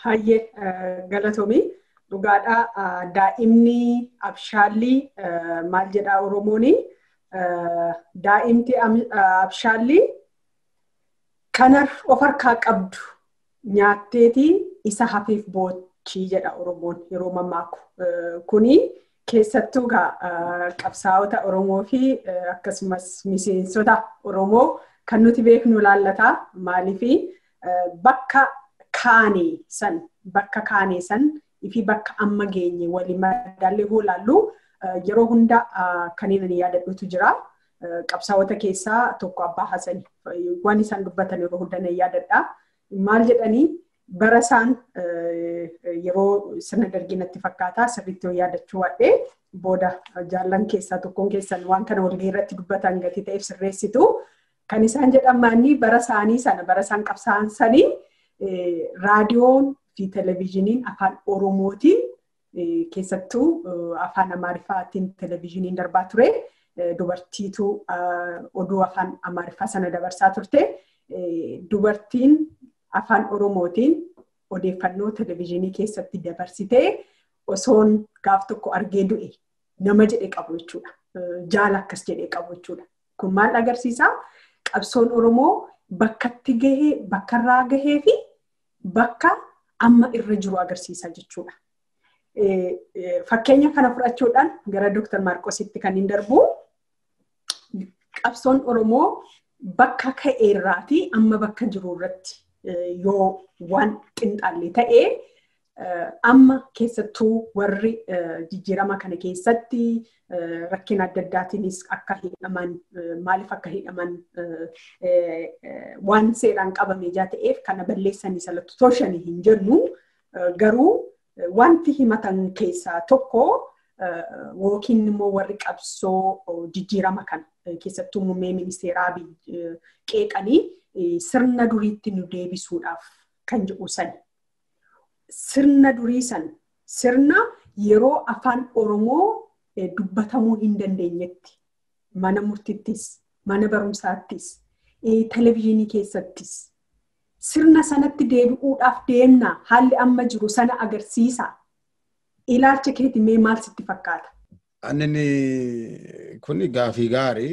Hayyee galatoomii dhugaadhaa daa'imni abshaalli maal jedhaa Oromooni daa'imti abshaalli kana of harkaa qabdu nyaatteeti isa hafeef boochii jedha Oromoon yeroo mammaaku. Kuni keessattuu qabsaa'ota Oromoo fi akkasumas miseensota Oromoo kan nuti beeknu laallataa maaliifi bakka kaanee san bakka kaanee san fi bakka amma geenye waliin madaallee hoo laallu yeroo hunda kanneen ani yaadadhutu jira. Qabsaa'ota keessaa tokko Abbaa Hasan waan isaan dubbatan yeroo hunda nan yaadadha. Maal jedhanii bara isaan yeroo sirna darginatti fakkaata sirriitti yoo yaadachuu waadhee booda jaallan keessaa tokkoon keessan waan kana walgahii irratti dubbatan gatii ta'eef sirreessitu. Kan isaan jedhamaanii bara isaanii sana bara isaan qabsaa'an sanii raadiyoon fi televizhiniin afaan Oromootiin keessattuu afaan Amaariffaatiin televizhiniin darbaa ture. Dubartiitu oduu afaan Amaariffaa sana dabarsaa turte. Dubartiin afaan Oromootiin odeeffannoo televizhinii keessatti dabarsitee osoon gaaf tokko argee du'e nama jedhee qabu jechuudha. Jaala akkas jedhee qabu jechuudha. Kun maal agarsiisaa? Qabsoon Oromoo bakkatti gahee, bakkarraa gahee fi bakka amma irra jiru agarsiisa jechuudha. Fakkeenya kana fudhachuudhaan gara Dooktar Maarqositti kan hin darbu qabsoon Oromoo bakka ka'eerraatii amma bakka jiru irratti yoo waan qinxaalle ta'ee amma keessattuu warri jijjiirama kana keessatti rakkina adda addaatiinis akka hidhaman maaliif akka hidhaman waan seeraan qabame ijaa ta'eef kana balleessanii salatu tolchanii hin jennu garuu wanti himatan keessaa tokko yookiin immoo warri qabsoo jijjiirama kana keessattuu muummee ministeeraa qeeqanii sirna duriitti nu deebisuudhaaf kan jedhu sani. Sirna durii san sirna yeroo afaan Oromoo dubbatamuu hin dandeenyetti mana murtittis, mana barumsaattis, televizyiinii keessattis sirna sanatti deebi'uudhaaf deemna haalli amma jiru sana agarsiisa. Ilaalcha keetii mee maal sitti fakkaata? Annini kun gaafii gaarii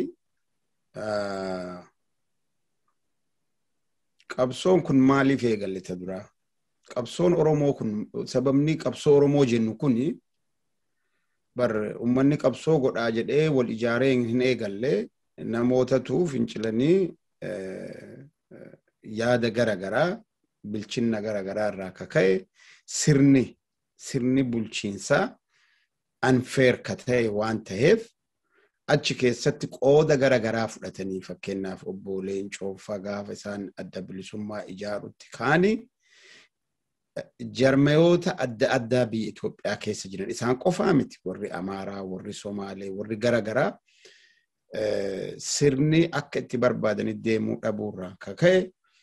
qabsoon kun maaliif eegallite duraa? Qabsoon Oromoo kun sababni qabsoo Oromoo jennu kun bar uummanni qabsoo godhaa jedhee wal ijaaree hin eegalle namootatu fincilanii yaada gara garaa bilchinna gara garaa irraa akka ka'e sirni sirni bulchiinsaa unfair ka ta'e waan ta'eef achi keessatti qooda gara garaa fudhatanii fakkeenyaaf obbo Leencoo gaafa isaan adda bilisummaa ijaarutti kaanii jarmayoota adda addaa biyya Itoophiyaa keessa jiran isaan qofaa miti warri Amaaraa warri Somaalee warri gara garaa sirni akka itti barbaadanii deemuu dhabuurraa akka ka'e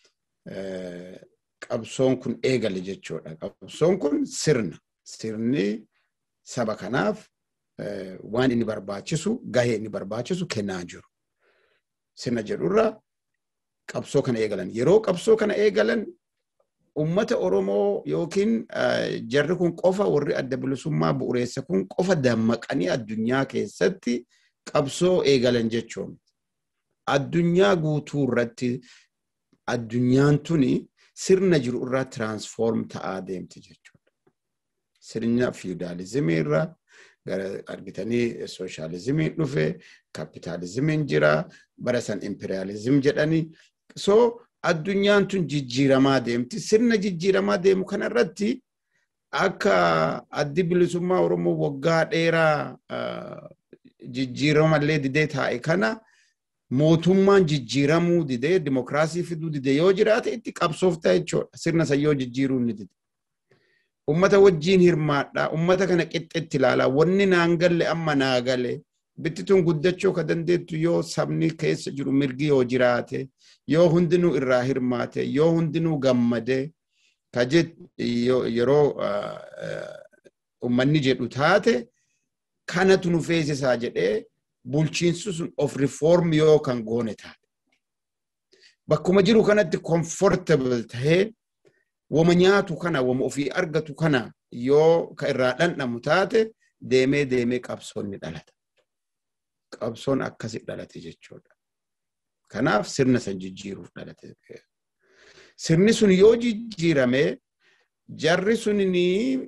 qabsoon kun eegale jechuudha. Qabsoon kun sirna. Sirni saba kanaaf waan inni barbaachisu gahee inni barbaachisu kennaa jiru. Sirna jedhurra qabsoo kana eegalan. Yeroo qabsoo kana eegalan ummata Oromoo yookiin jarri kun qofa warri adda bilisummaa bu'uureessa kun qofa dammaqanii addunyaa keessatti qabsoo eegalan jechuun. Addunyaa guutuu irratti addunyaan tuni sirna jiru irraa tiraansfoorm ta'aa deemti jechuudha. Sirna fiidaalizimii irraa gara argitanii sooshaalizimiin dhufe, kapitaalizimiin jira, bara san imperiyaalizim jedhanii. So addunyaan tun jijjiiramaa deemti. Sirna jijjiiramaa deemu kanarratti akka addi bilisummaa Oromoo waggaa dheeraa jijjiiramallee didee taa'e kana mootummaan jijjiiramuu didee dimokiraasii fiduu didee yoo jiraate itti qabsoofta jechuudha. Sirna san yoo jijjiiruu ni dide. Ummata wajjiin hirmaadhaa. Ummata kana qixxeetti ilaalaa. Wanni naan galle amma naa gale. Bittituun guddachuu ka dandeettu yoo sabni keessa jiru mirgi yoo jiraate, yoo hundinuu irraa hirmaate, yoo hundinuu gammade, ka yeroo ummanni jedhu taate kanatu nu feesisaa jedhee bulchiinsi sun of reform yoo kan goone taate. Bakkuma jiru kanatti comfortable tahee wama nyaatu kana wama ofii argatu kana yoo ka irraa dhandhamu taate deemee deemee qabsoon ni dhalata. Qabsoon akkasi dhalate jechuudha. Kanaaf sirna san jijjiiruuf dhalate. Sirni sun yoo jijjiirame jarri sun ni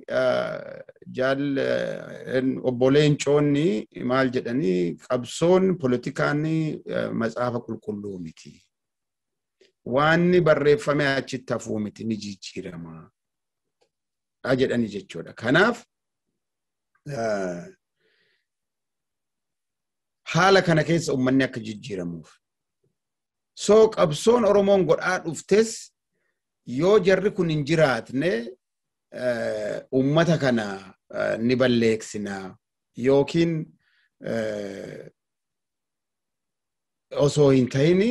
obboleen coonni maal jedhanii qabsoon politikaan matsaafa qulqulluu miti. Waanni barreeffame achitti hafuu miti ni jijjiirama. jedhani jechuudha. Kanaaf haala kana keessa uummanni akka jijjiiramuuf. So qabsoon Oromoon godhaa dhuftes yoo jarri kun hin jiraatne uummata kana ni balleeksina yookiin osoo hin ta'ini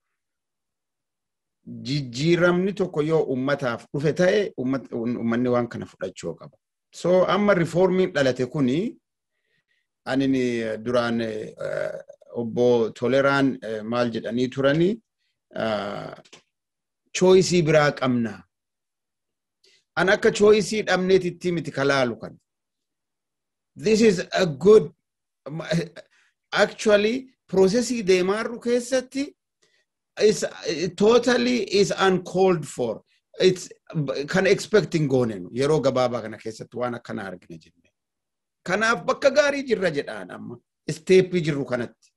jijjiiramni tokko yoo ummataaf dhufe ta'e ummanni waan kana fudhachuu qaba. So amma rifoormiin dhalate kuni ani duraan obbo Toleraan maal jedhanii turani chooyisii biraa qabna. An akka chooyisii dhabneetitti miti kalaalu kan. This is a good actually processii deemaarru keessatti is totally is uncalled for. It's kan expecting goonenu yeroo gabaabaa kana keessatti waan akkana argina jenne. Kanaaf bakka gaarii jirra jedhaan amma isteeppii jirru kanatti.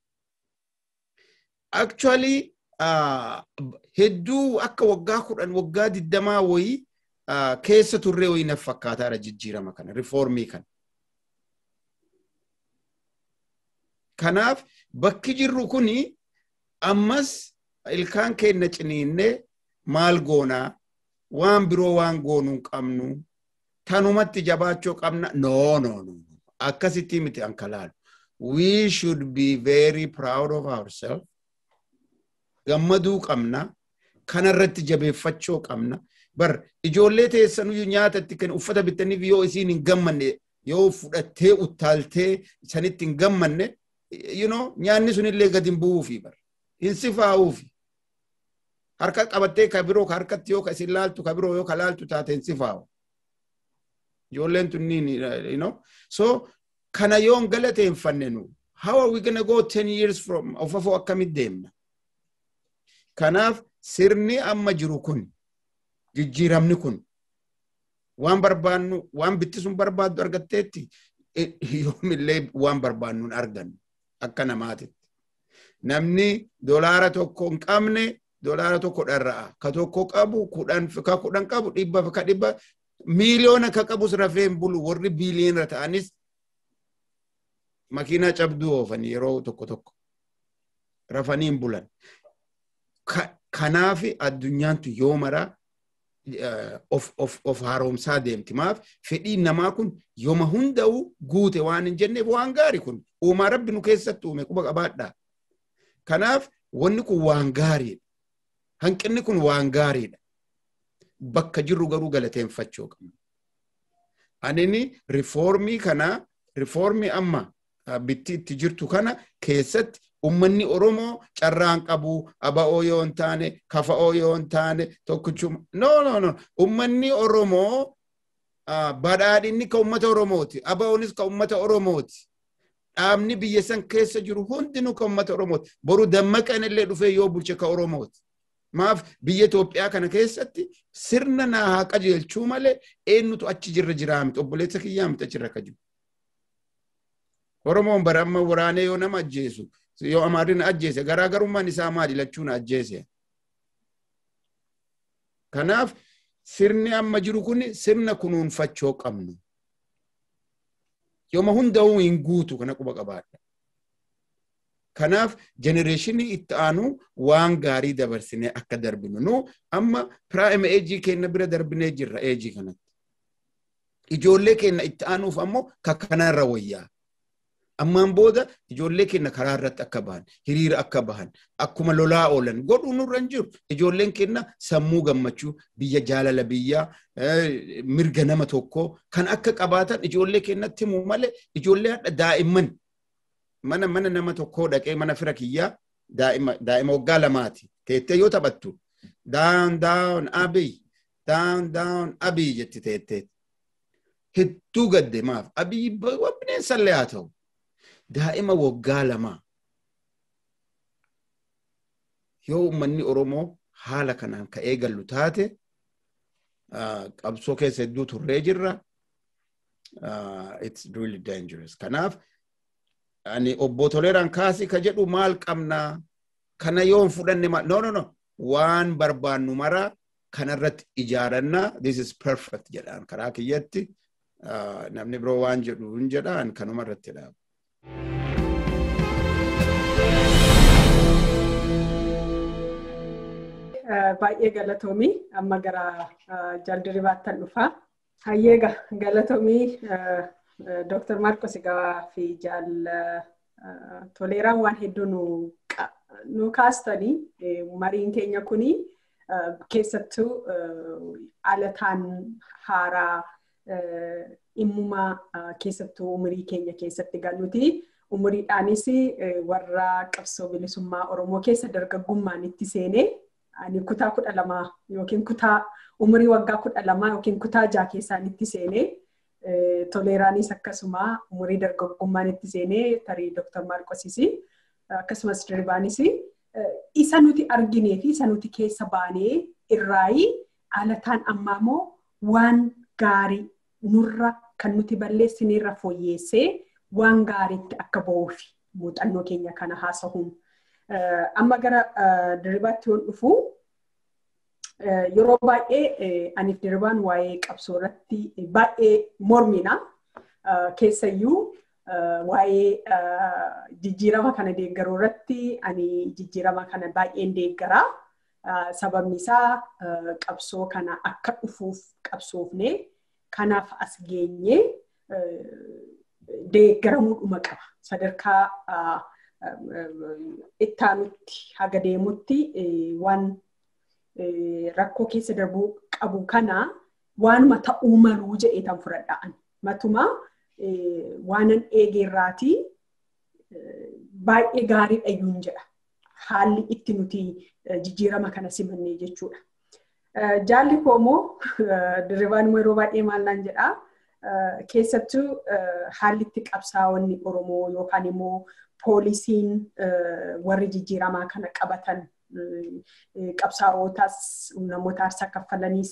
Actually hedduu akka waggaa kudhan waggaa digdamaa wayii keessa turree wayii naf fakkaataadha jijjiirama kana rifoormii kana. Kanaaf bakki jirru kuni ammas ilkaan keenya ciniinnee maal goonaa waan biroo waan goonuu qabnu tanumatti jabaachuu qabna no no no akkasitti miti ankalaalu we should be very proud of ourselves gammaduu qabna kanarratti jabeeffachuu qabna bar ijoollee teessanuyyuu nyaata itti kennu uffata bitaniif yoo isiin hin gammanne yoo fudhattee uttaaltee sanitti hin gammanne you know nyaanni sunillee gadi hin bu'uufi bar hin sifaa'uufi harka qabattee ka biroo ka harkatti yoo ka isin laaltu ka biroo yoo ka laaltu taate hin sifaa'u. Ijoolleen tunniin you know so kana yoo hin galateeffanne nu how are we gonna go 10 years from of afoo akkamit deemna. Kanaaf sirni amma jiru kun jijjiiramni kun waan barbaannu waan bitti sun barbaaddu argatteetti yoomillee waan barbaannu hin argannu akka namaatitti. Namni dolaara tokko hin qabne dolaara tokko dharra'a. Ka tokko qabu kudhan ka kudhan qabu dhibba ka dhibba miiliyoona ka qabus rafee hin bulu warri biiliyoona ta'anis makiinaa cabduu oofan yeroo tokko tokko rafanii hin bulan. Kanaaf addunyaan tun yoo maraa of haaromsaa deemti. Maaf fedhiin namaa kun yooma hunda'u guute waan hin jenneef waan gaari kun uumaa rabbi nu keessatti uume quba qabaadhaa. Kanaaf wanni kun waan gaariidha. Hanqinni kun waan gaariidha. Bakka jirru garuu galateeffachuu qabna. Anini rifoormii kana rifoormii amma bitti itti jirtu kana keessatti ummanni Oromoo carraan qabu aba'oo yoo hin taane kafa'oo yoo hin taane tokkichuma. No no no ummanni Oromoo badhaadhinni ka ummata Oromooti. Aba'oonis ka ummata Oromooti. Dhaabni biyya san keessa jiru hundinuu ka ummata Oromooti. Boru dammaqan illee dhufee yoo bulche ka Oromooti. Maaf biyya Itoophiyaa kana keessatti sirna naa haa qajeelchuu malee eenyutu achi jirra jiraa miti obboleessa kiyyaa miti achirra akka jiru. Oromoon bara amma waraanee yoo nama ajjeesu yoo amaarri na ajjeese garaagarummaan isaa maali lachuu na ajjeese. Kanaaf sirni amma jiru kun sirna kunuunfachuu qabnu. Yooma hunda'uu hin guutu kana quba qabaadha. Kanaaf jenereeshinii itti aanu waan gaarii dabarsinee akka darbinu nu amma piraayima eejii keenya bira darbinee jirra eejii kanatti. Ijoollee keenya itti aanuuf ammoo ka kanarra wayyaa. Ammaan booda ijoollee keenya karaa irratti akka bahan, hiriira akka bahan, akkuma lolaa oolan godhuu nurra hin jiru. Ijoolleen keenya sammuu gammachuu, biyya jaalala biyyaa, mirga nama tokkoo kan akka qabaatan ijoollee keenyatti himuu malee ijoollee hadha daa'imman mana mana nama tokkoo dhaqee mana fira kiyyaa daa'ima waggaa lamaati. Teettee yoo taphattu daan daan abiy down down abii jetti teetteet. Hedduu gadde maaf abii bineensallee haa ta'u. Daa'ima waggaa lamaa. Yoo uummanni Oromoo haala kanaan ka'ee gallu taate qabsoo keessa hedduu turree jirra. It's really dangerous. Kanaaf ani obbo Toleeraan kaasii ka jedhu maal qabnaa kana yoon fudhanne maal no no no waan barbaannu maraa kanarratti ijaarannaa this is perfect jedhaan karaa kiyyatti namni biroo waan jedhu hin jedhaan kanuma irratti dhaabu. baay'ee galatoomii amma gara jaaldiribaattan dhufaa. Hayyee galatoomii Dr. Marcos egaa fi jaal toleeraan waan hedduu nu kaastanii mariin keenya kuni keessattuu alataan haaraa dhimmumaa keessattuu umurii keenya keessatti galuuti. Umuriidhaanis warra qabsoo bilisummaa Oromoo keessa dargaggummaan itti seenee ani kutaa kudha lamaa yookiin kutaa umurii waggaa kudha lamaa yookiin kutaa jaha keessaan itti seenee toleeraanis akkasuma umurii dargaggummaan itti seenee tarii Dr. Maarqosis akkasumas dirbaanis isa nuti arginee fi isa nuti keessa baanee irraayi alataan ammaa immoo waan gaarii nurra kan nuti balleessineerra fooyyeessee waan gaariitti akka ba'uuf muuxannoo keenya kana haasa'uun. Amma gara diribaatti yoon dhufu yeroo baay'ee aniif diribaan waa'ee qabsoo irratti baay'ee mormina. Keessayyuu waa'ee jijjiirama kana deeggaruu irratti ani jijjiirama kana baay'een deeggaraa. Sababni isaa qabsoo kana akka dhufuuf qabsoofne kanaaf as geenye deeggaramuudhuma qaba. Sadarkaa ittaanutti haga deemutti waan rakkoo keessa darbuu qabu kana waanuma ta'uu maluu jedheetan fudhadhaan. Matuma waanan eegeerraatii baay'ee gaarii dhayyuun jedha. Haalli itti nuti jijjiirama kana simannee jechuudha. Jaalli koo immoo dirribaan yeroo baay'ee maal naan jedhaa keessattuu haalli itti qabsaa'onni Oromoo yookaan immoo poolisiin warri jijjiiramaa kana qabatan qabsaa'ootaas namoota aarsaa kaffalaniis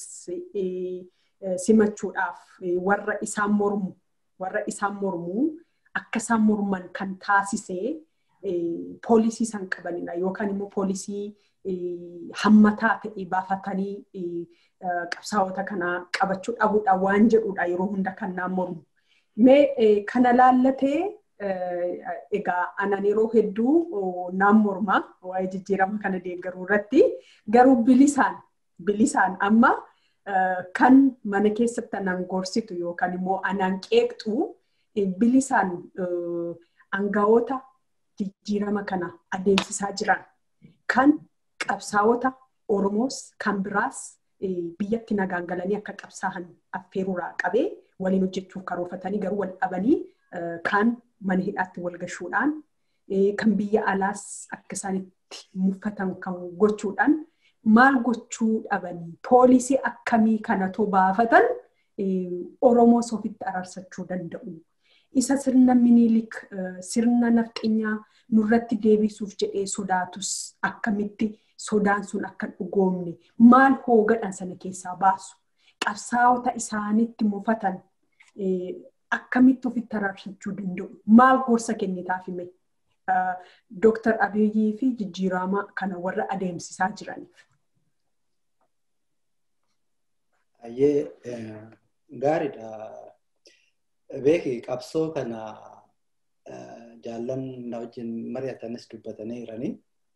simachuudhaaf warra isaan mormu warra isaan mormu akka isaan morman kan taasisee poolisii san qabanidha yookaan immoo poolisii hammataa ta'e baafatanii qabsaa'ota kana qabachuu dhabuudha waan jedhudha yeroo hunda kan naan mormu. Mee kana laallatee egaa anan yeroo hedduu naan morma waa'ee jijjiirama kana deeggaruu irratti garuu bilisaan bilisaan amma kan mana keessatti anaan gorsitu yookaan immoo anaan qeeqxu bilisaan aangawoota jijjiirama kana adeemsisaa jiran kan qabsaa'ota Oromoos kan biraas biyyatti nagaan galanii akka qabsaa'an affeeruuraa qabee waliin hojjechuuf karoorfatanii garuu wal dhabanii kan mana hidhaatti wal gashuudhaan kan biyya alaas akka isaanitti muffatan kan gochuudhaan maal gochuu dhabanii poolisii akkamii kanatoo baafatan Oromoos ofitti araarsachuu danda'u. Isa sirna minilik sirna nafxinyaa nurratti deebisuuf jedhee sodaatus akkamitti sodaan sun akka dhugoomne maal hoogadhan sana keessaa baasu qabsaa'ota isaanitti mufatan akkamitti ofitti araarsachuu danda'u maal gorsa kennitaaf hime Dooktar Abiyyii fi jijjiirama kana warra adeemsisaa jiraniif. Ayyee gaariidha. Beeki qabsoo kana jaallan na wajjin mari'atanis dubbatanii jiranii.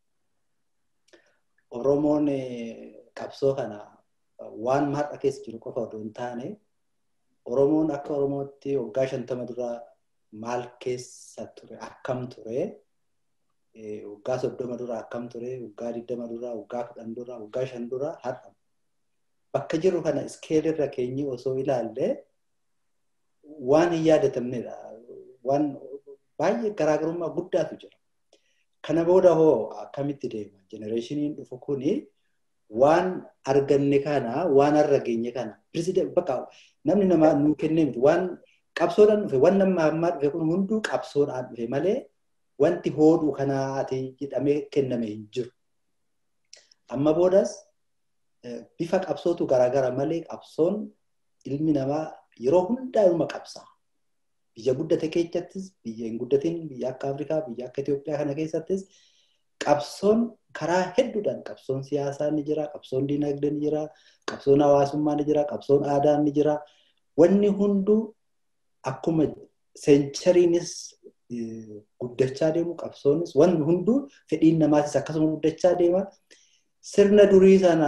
Oromoon qabsoo kana waan har'a keessa jiru qofa odoo hin taane Oromoon akka Oromootti waggaa shantama dura maal keessa ture akkam ture waggaa soddoma dura akkam ture waggaa digdama dura waggaa kudhan dura waggaa shan dura har'a bakka jiru kana iskeelirra keenyi osoo ilaalle waan hin yaadatamnedha. Waan baay'ee garaagarummaa guddaatu jira. Kana booda hoo akkamitti deema? Jenereeshiniin dhufu kuni waan arganne kana waan har'a geenye kana bakka namni namaa nuu kennee miti waan qabsoodhaan dhufe waan nama ammaa dhufe kun hunduu qabsoodhaan dhufe malee wanti hooduu kanaati jedhamee kenname hin jiru. Amma boodas bifa qabsootu garaagara malee qabsoon ilmi namaa yeroo hundaa ilma qabsaa. Biyya guddate keessattis biyya hin guddatin biyya akka Afrikaa biyya akka Itoophiyaa kana keessattis qabsoon karaa hedduudhaan qabsoon siyaasaa ni jira, qabsoon dinagdee ni jira, qabsoon hawaasummaa ni jira, qabsoon aadaa ni jira. Wanni hunduu akkuma seenchariinis guddachaa deemu qabsoonis wanni hunduu fedhiin namaatis akkasuma guddachaa deema. Sirna durii sana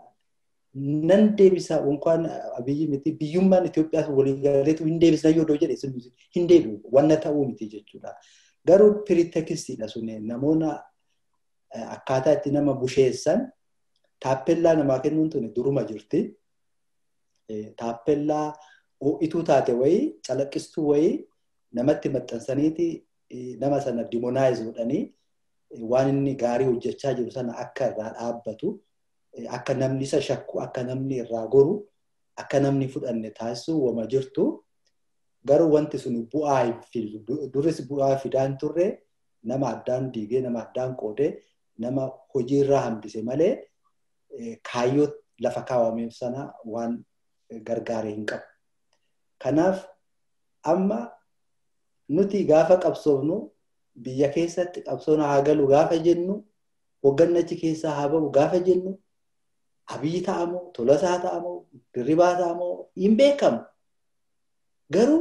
nan deebisa unkaan abiyyi miti biyyummaan Itoophiyaas walii galeetu hin deebisna yoo jedhe hin deebi'u wanna ta'uu miti jechuudha. Garuu piritekisiidha suni namoonni akkaataa itti nama busheessan taappellaa namaa kennuun tuni duruma jirti. Taappellaa ho'ituu taate wayii calaqqistuu wayii namatti maxxansaniiti nama sana dimonaayiz godhanii waan inni gaarii hojjechaa jiru sana akka irraa dhaabbatu akka namni isa shakku akka namni irraa goru akka namni fudhanne taasisuu wama jirtu garuu wanti sun bu'aa hin fidu duris bu'aa fidaan turre nama addaan diigee nama addaan qoodee nama hojiirraa hambise malee kaayyoo lafa kaawwameef sana waan gargaaree hin qabu. Kanaaf amma nuti gaafa qabsoofnu biyya keessatti qabsoon haa galu gaafa jennu hoggannachi keessaa haa bahu gaafa jennu abiyyi ta'amoo tolasaa ta'amoo dirribaa ta'amoo hin beekamu. Garuu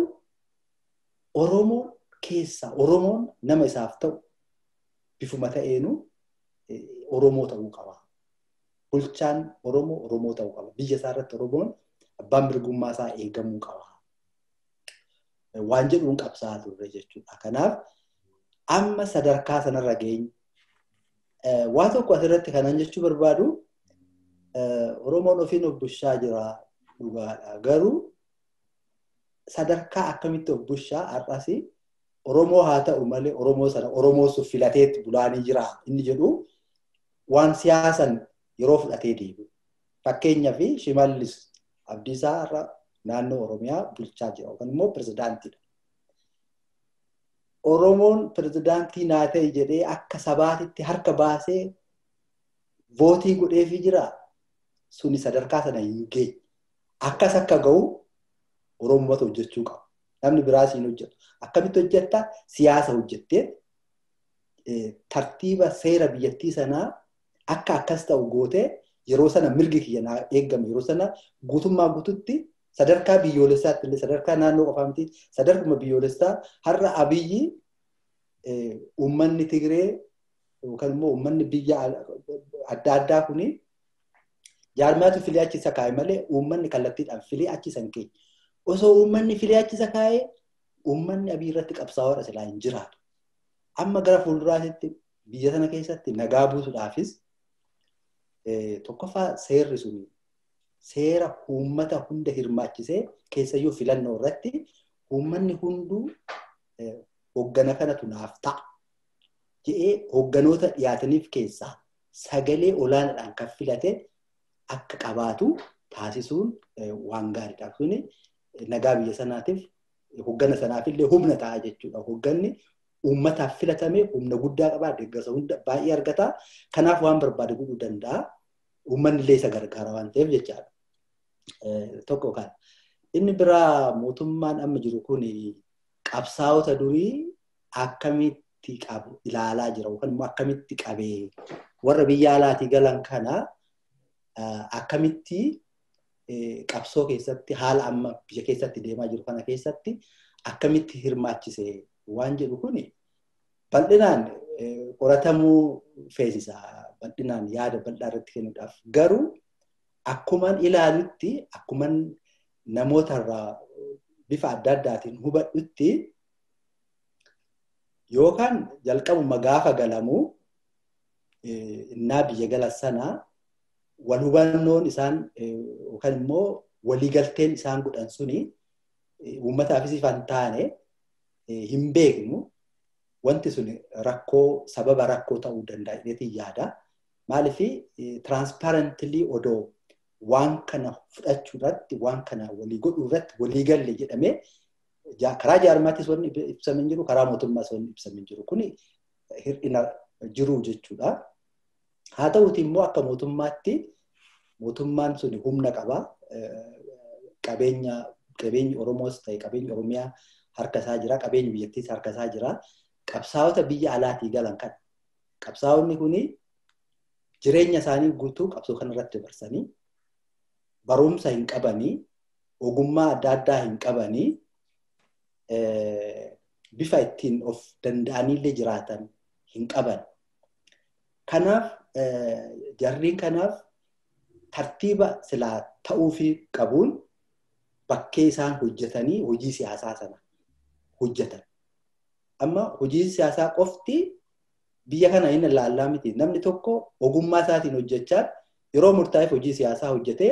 Oromoon keessaa Oromoon nama isaaf ta'u bifuma ta'eenu Oromoo ta'uu qaba. Bulchaan Oromoo Oromoo ta'uu qaba. Biyya isaa irratti Oromoon abbaan mirgummaa isaa eegamuu qaba. Waan jedhuun qabsaa'aa turre jechuudha. Kanaaf amma sadarkaa sanarra geenye waa tokko asirratti kanan jechuu barbaadu Oromoon ofiin of bushaa jira dhugaadha. Garuu sadarkaa akkamitti of bushaa har'as Oromoo haa ta'u malee Oromoo sana Oromoo sun filateetti bulaanii jira inni jedhu waan siyaasan yeroo fudhatee deebi'u. Fakkeenyaaf Shimallis Abdiisaa irra naannoo Oromiyaa bulchaa jira yookaan immoo pirezidaantiidha. Oromoon pirezidaantii naa ta'e jedhee akka sabaatitti harka baasee vootii godheefii jira. Suni sadarkaa sana hin geenye. Akkas akka ga'u Oromoota hojjechuu qaba. Namni biraas hin hojjetu. Akkamitti hojjetta? Siyaasa hojjettee tartiiba seera biyyattii sanaa akka akkas ta'u gootee yeroo sana mirgi kiyya naa eegame yeroo sana guutummaa guututti sadarkaa biyyoolessaatti illee sadarkaa naannoo qofaa miti sadarkuma biyyoolessaa har'a abiyyi uummanni Tigree yookaan immoo uummanni biyya adda addaa kuni jaarmaatu filee achisa kaa'e malee uummanni kallattiidhaan filee achisan keenya. Osoo uummanni filee achisa kaa'e uummanni abii irratti qabsaa'oodha silaa hin jiraatu. Amma gara fuulduraatti biyya sana keessatti nagaa buusuudhaafis tokkoffaa seerri sun seera uummata hunda hirmaachisee keessayyuu filannoo irratti uummanni hunduu hoggana kanatu naaf ta'a jedhee hogganoota dhiyaataniif keessaa sagalee olaanaadhaan kan filate akka qabaatu taasisuun waan gaariidha. Kuni nagaa biyya sanaatiif hoggana sanaafillee humna ta'a jechuudha. Hogganni uummataaf filatame humna guddaa qabaa deeggarsa hunda baay'ee argata. Kanaaf waan barbaade godhuu danda'a. Uummanni illee isa gargaara waan ta'eef jechaadha. Tokko kan inni biraa mootummaan amma jiru kun qabsaa'ota durii akkamitti qabu ilaalaa jira yookaan immoo akkamitti qabee warra biyya alaatii galan kana akkamitti qabsoo keessatti haala amma biyya keessatti deemaa jiru kana keessatti akkamitti hirmaachise waan jedhu kun bal'inaan qoratamuu feesisa bal'inaan yaada bal'aa irratti kennuudhaaf garuu akkuman ilaalutti akkuman namootarraa bifa adda addaatiin hubadhutti yookaan jalqabuma gaafa galamuu innaa biyya galan sana wal hubannoon isaan yookaan immoo waliigalteen isaan godhan suni uummataafis ifan taane hin beeknu wanti sun rakkoo sababa rakkoo ta'uu danda'a jedheetiin yaada. Maaliif tiraansparentilii odoo waan kana fudhachuu irratti waan kana walii godhuu irratti walii galle jedhamee karaa jaarmaattis wanni ibsamee jiru karaa mootummaas wanni ibsamee jiru kuni hir'ina jiru jechuudha. Haa ta'uuti immoo akka mootummaatti mootummaan sun humna qaba. Qabeenya qabeenyi Oromoos ta'e qabeenyi Oromiyaa harka isaa jira. Qabeenyi biyyattiis harka isaa jira. Qabsaa'ota biyya alaatii galan kan qabsaa'onni kuni jireenya isaanii guutuu qabsoo kanarratti dabarsanii barumsa hin qabanii ogummaa adda addaa hin qabanii bifa ittiin of danda'anillee jiraatan hin qaban. Kanaaf jarriin kanaaf tartiiba silaa ta'uufii qabuun bakkee isaan hojjetanii hojii siyaasaa sana hojjetan. Amma hojii siyaasaa qofti biyya kana hin ilaallaa miti. Namni tokko ogummaa isaatiin hojjechaa yeroo murtaa'eef hojii siyaasaa hojjetee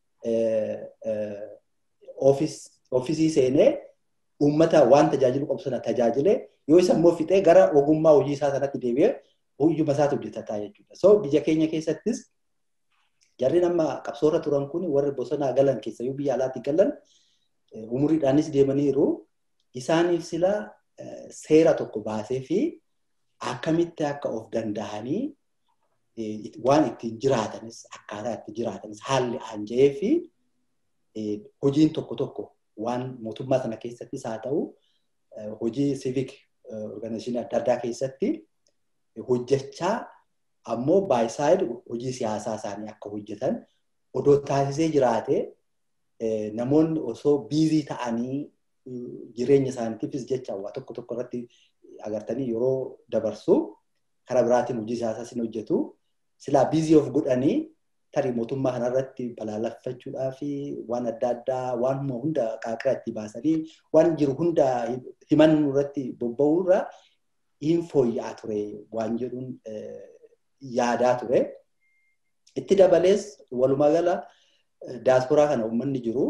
oofisii seenee uummata waan tajaajilu qabu sana tajaajilee yoo isa immoo fixee gara ogummaa hojii isaa sanatti deebi'ee hojiuma isaatti hojjetataa jechuudha. So biyya keenya keessattis jarri nama qabsoorra turan kun warri bosonaa galan keessayyuu biyya alaatti galan umuriidhaanis deemaniiru isaaniif sila seera tokko baasee fi akkamitti akka of danda'anii waan ittiin jiraatanis akkaataa itti jiraatanis haalli aanja'ee fi hojiin tokko tokko waan mootummaa sana keessattis haa ta'u hojii civic organization adda addaa keessatti hojjechaa ammoo baay'isaayid hojii siyaasaa isaanii akka hojjetan odoo taasisee jiraate namoonni osoo biizii ta'anii jireenya isaaniitiifis jecha waa tokko tokko irratti agartanii yeroo dabarsu karaa biraatiin hojii siyaasaa sin hojjetu silaa biizii of godhanii tarii mootummaa kanarratti balaaleffachuudhaa fi waan adda addaa waan hunda qaaqira itti baasanii waan jiru hunda himannuu irratti bobba'uu irra hin fooyya'aa ture waan jedhuun yaadaa ture. Itti dabalees walumaa gala daasporaa kana uummanni jiru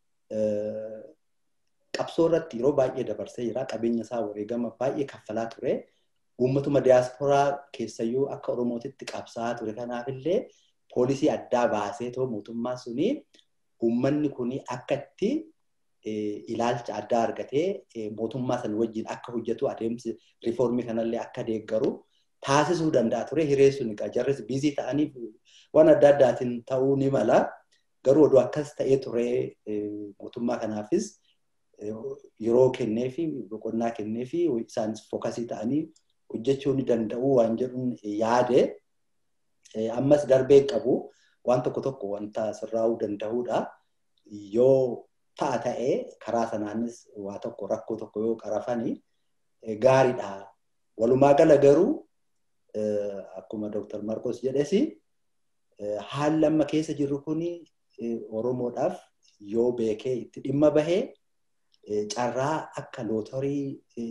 qabsoo irratti yeroo baay'ee dabarsee jira. Qabeenya isaa wareegama baay'ee kaffalaa ture. Uummatuma daasporaa keessayyuu akka Oromootitti qabsaa'aa ture. Kanaafillee poolisii addaa baasee too mootummaan suni uummanni kuni akka itti ilaalcha addaa argatee mootummaa sana wajjin akka hojjetu adeemsi riifoormii kanallee akka deeggaru taasisuu danda'a ture. Hiree sun jarris biizii ta'anii waan adda addaatiin ta'uu ni mala. Garuu oduu akkas ta'ee ture mootummaa kanaafis yeroo kennee fi boqonnaa kennee fi isaanis fookasii ta'anii hojjechuu ni danda'u waan jedhuun yaade. Ammas darbee qabu waan tokko tokko wanta sirraa'uu danda'uudha. Yoo ta'a ta'ee karaa sanaanis waa tokko rakkoo tokko yoo qarafani gaariidha. Walumaa gala garuu akkuma Dr. Marcos jedhes haalli amma keessa jirru kuni Oromoodhaaf yoo beekee itti dhimma bahee carraa akka lootarii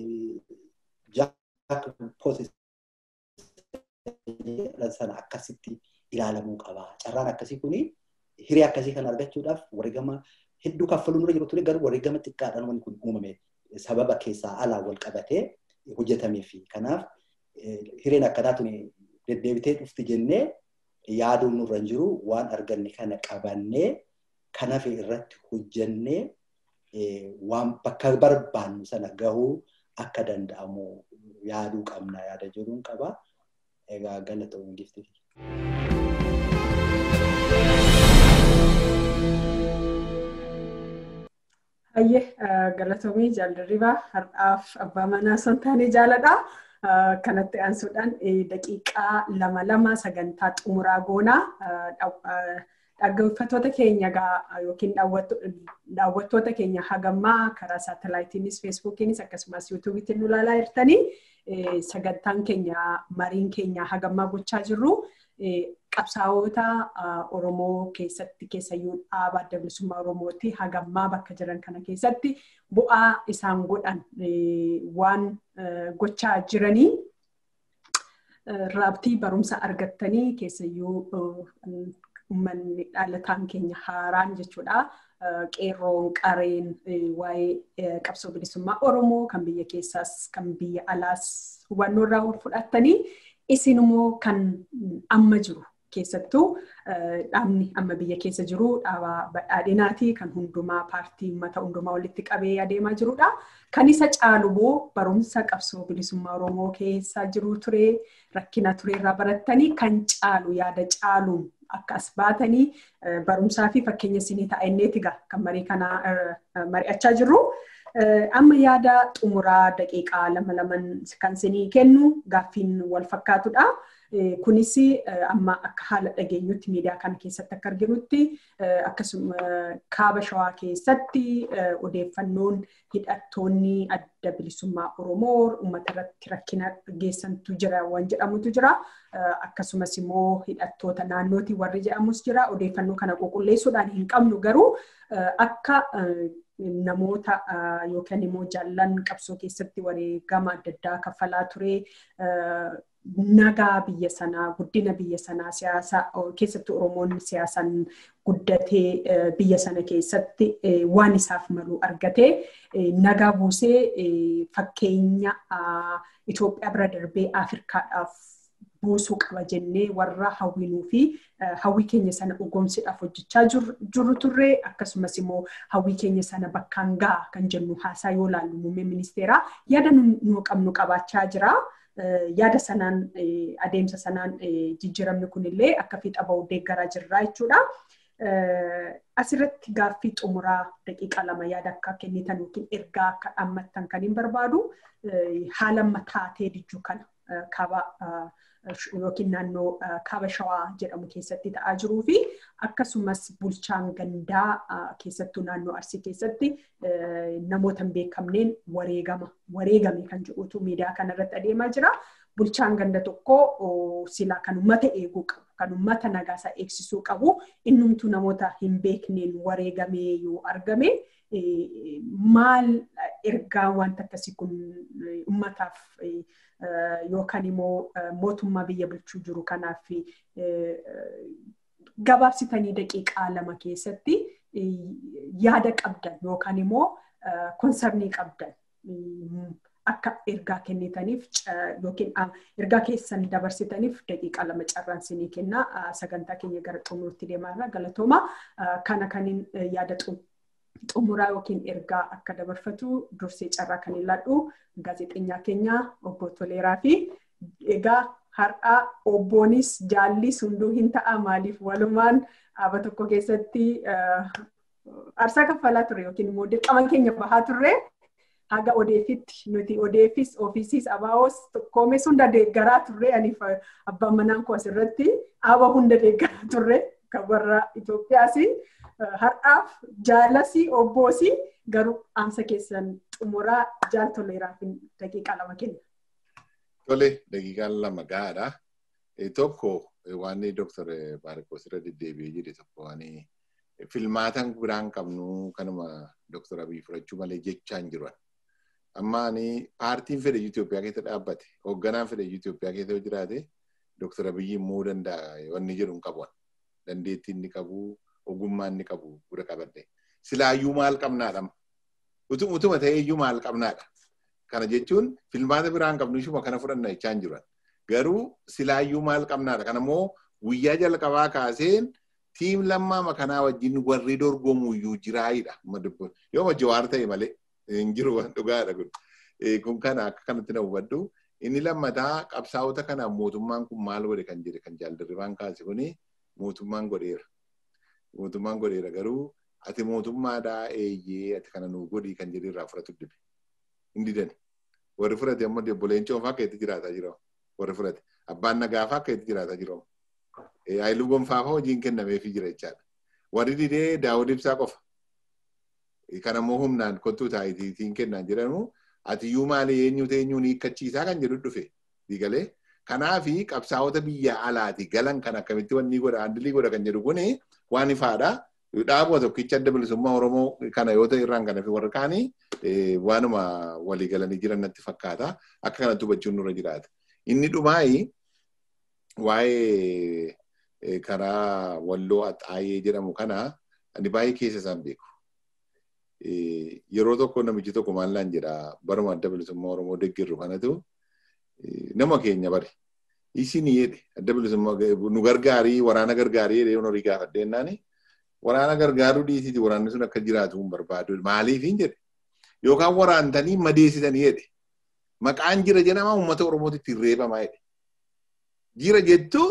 jaak sana akkasitti ilaalamuu qaba. Carraan akkasii kuni hiree akkasii kan argachuudhaaf wareegama hedduu kaffaluun dura jiru ture garuu wareegama xiqqaadhaan wanti kun uumame sababa keessaa alaa wal qabatee hojjetamee fi kanaaf hireen akkanaa tuni deddeebitee dhufti jennee yaaduun nurra hin jiru waan arganne kana qabannee kanaaf irratti hojjennee waan bakka barbaannu sana gahuu akka danda'amu yaaduu qabna yaada jedhuun qaba. Egaa galatoomuu gifti. Hayyee galatoomii jaallarribaa har'aaf abbaa manaa son taanee jaaladha. Kanatti aansuudhaan daqiiqaa lama lama sagantaa xumuraa goonaa dhaggeeffattoota keenya yookiin daawwattoota keenya hagammaa karaa saatalaayitiinis feesbuukiinis akkasumas yuutuubiitti nu ilaalaa jirtanii sagantaan keenya mariin keenya hagammaa gochaa jirru qabsaa'ota Oromoo keessatti keessayyuu dhaaba adda bilisummaa Oromooti hagammaa bakka jiran kana keessatti bu'aa isaan godhan waan gochaa jiranii raabtii barumsa argattanii keessayyuu uummanni dhalataan keenya haaraan jechuudha. Qeerroon qareen waa'ee qabsoo bilisummaa Oromoo kan biyya keessaas kan biyya alaas hubannoo irraa fudhattanii isin immoo kan amma jiru keessattuu dhaabni amma biyya keessa jiru dhaaba badhaadhinaati kan hundumaa paartii uummata hundumaa walitti qabee adeemaa jirudha. Kan isa caalu immoo barumsa qabsoo bilisummaa Oromoo keessa jiru ture rakkina ture irraa barattanii kan caalu yaada caaluun akka as baatanii barumsaa fi fakkeenya isinii ta'enneeti kan marii kana mari'achaa jirru. Amma yaada xumuraa daqiiqaa lama laman kan isinii kennu gaaffiin wal fakkaatudha. Kunis amma akka haala dhageenyutti miidiyaa kana keessatti akka arginutti akkasuma kaaba shawaa keessatti odeeffannoon hidhattoonni adda bilisummaa Oromoo uummata irratti rakkina geessantu jira waan jedhamutu jira. Akkasumas immoo hidhattoota naannootii warri jedhamus jira. Odeeffannoo kana qulqulleessuudhaan hin qabnu garuu akka namoota yookaan immoo jaallan qabsoo keessatti wareegama adda addaa kaffalaa ture nagaa biyya sanaa guddina biyya sanaa siyaasa keessatti oromoon siyaasaan guddatee biyya sana keessatti waan isaaf malu argatee nagaa buusee fakkeenya Itoophiyaa bira darbee Afrikaadhaaf buusuu qaba jennee warra hawwinuu fi hawwii keenya sana dhugoomsuudhaaf hojjechaa jirru turre akkasumas immoo hawwii keenya sana bakkaan ga'a kan jennu haasaa yoo laallu muummee ministeeraa yaada nu qabnu qabaachaa jira. Yaada sanaan adeemsa sanaan jijjiiramni kunillee akka fiixa ba'u deeggaraa jirra jechuudha. Asirratti gaaffii xumuraa daqiiqa lama yaada akka kennitan yookiin ergaa akka dhaammattan kan hin barbaadu haala mataatee dijjuu kana kaaba yookiin naannoo kaaba shawaa jedhamu keessatti ta'aa jiruu fi akkasumas bulchaan gandaa keessattuu naannoo arsii keessatti namoota hin beekamneen wareegama wareegame kan jedhutu miidiyaa kanarratti adeemaa jira. Bulchaan ganda tokko silaa kan uummata eeguu qabu kan uummata nagaasaa eegsisuu qabu innumtuu namoota hin beekneen wareegamee yoo argame maal ergaa wanta akkasii kun uummataaf yookaan immoo mootummaa biyya bulchuu jiru kanaaf gabaabsitanii daqiiqaa lama keessatti yaada qabdan yookaan immoo konsarnii qabdan akka ergaa kennitaniif yookiin ergaa keessan dabarsitaniif daqiiqaa lama carraan sinii kenna sagantaa keenya gara xumuruutti deemaa galatooma kana kaniin yaada xumuraa yookiin ergaa akka dabarfatu dursee carraa kan ilaallu gaazexeenyaa keenya obbo Toleeraa fi egaa har'a obboonis jaallis hunduu hin ta'a maaliif walumaan dhaaba tokko keessatti aarsaa kaffalaa ture yookiin immoo dirqama keenya bahaa turre haga odeeffitti nuti odeeffis ofiisiis abaa'oos koomes hunda deeggaraa turre aniif abbaan manaan koo asirratti dhaaba hunda deeggaraa turre kan warra Itoophiyaas har'aaf jaalasii obboosii garuu dhaamsa keessan xumuraa jaal toleeraaf daqiiqaa lama kenna. Tole daqiiqaan lama gahaadha. Tokko waan Dooktar Baarikos irra deddeebi'ee jedhe tokko waan filmaatan biraan qabnu kanuma Dooktar Abiy fudhachuu malee jechaan jiran. Amma ani paartiin fedhe Itoophiyaa keessa dhaabbate hoogganaan fedhe Itoophiyaa keessa yoo jiraate Dooktar Abiy immoo danda'a wanni jedhu hin qabu. Dandeettii inni qabu ogummaa inni qabu gura qabadde. Silaayyuu maal qabnaadha? Utuma ta'eeyyuu maal qabnaadha? Kana jechuun filmaata biraan qabnu ishuma kana fudhanna jechaan jiran. Garuu silaayyuu maal qabnaadha? Kana immoo guyyaa jalqabaa kaaseen tiim lammaa makanaa wajjin warri dorgomuyyuu jiraayidha. Yoo ma jawaar ta'e malee hin jiru waan dhugaadha kun. Kun kana akka kanatti na hubadhu. Inni lammataa qabsaa'ota kanaaf mootummaan kun maal godhe kan jedhe kan jaaldirribaan kaase kuni mootummaan godheera. Mootummaan godheera garuu ati mootummaadhaa eeyyee ati kana nuu godhii kan jedhe irraa fudhatu dibe. Hin didani. Warri fudhate ammoo obboleen coofaa akka itti jiraataa jira. Warri fudhate. Abbaan nagaafaa akka itti jiraataa jira. Haayiluu gonfaa fa'aa hojiin kennameefii jira jechaadha. Warri didee daawud ibsaa qofa. Kanammoo humnaan kottuu taayitiin kennaan jedhamu ati iyyuu maali eenyu eenyuun hiikkachiisaa kan jedhu dhufe. Digalee kanaafi qabsaa'ota biyya alaati galan kan akkamitti wanni godha handilii godha kan jedhu kuni waan ifaadha. Dhaabuma tokkicha adda bilisummaa Oromoo kana yoo ta'e irraan kana fi warra kaanii waanuma walii galanii jiran natti fakkaata. Akka kanatti hubachuun nurra jiraata. Inni dhumaayi waa'ee karaa walloo axaayee jedhamu kana ani baay'ee keessa isaan beeku. Yeroo tokko namichi tokko maallaan jedha baruma adda bilisummaa Oromoo deeggarru kanatu nama keenya bari. isin jedhe adda bilisummaa nu gargaarii waraana gargaarii jedhee horii gaafadheennaani waraana gargaaruu dhiisiti waraanni sun akka jiraatu hin barbaadu maaliif hin jedhe yookaan waraantanii madeessitanii jedhe maqaan jira jedhama uummata oromootitti reebamaa jedhe jira jettu